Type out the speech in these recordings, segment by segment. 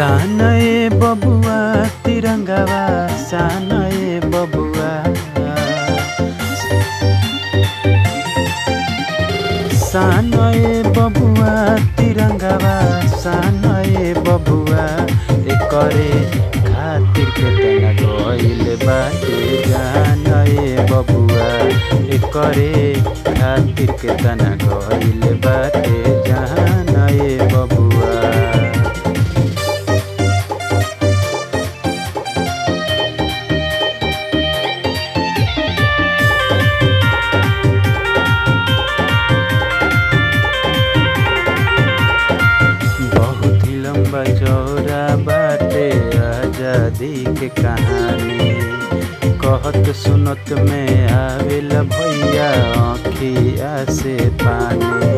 सानए बबुआ तिरंगावा सानए बबुआ सानए बबुआ तिरंगावा सानए बबुआ एकरे खातिर केतना गइल बाटे जानए बबुआ एकरे खातिर केतना गइल बाटे जानए बबुआ बहुत ही लंबा चौड़ा बाटे आजादी के कहानी कहत सुनत में आवेला भैया आँखिया से पानी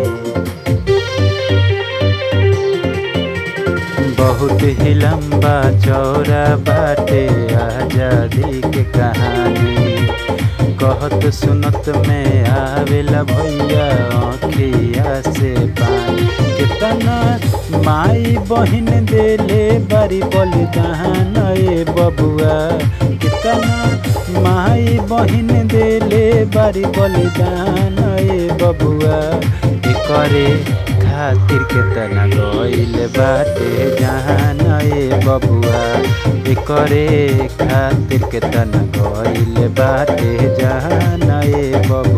बहुत ही लंबा चौड़ा बाटे आजादी के कहानी कहत सुनत में आवेला भैया आँखिया से पानी कितना माई बहिन देले बारी बलिदान ए बबुआ कितना माई बहिन देले बारी बलिदान ए बबुआ एकरे खातिर केतना गइल बाटे जहान ए बबुआ एकरे खातिर केतना गइल बाटे जहान ए बबुआ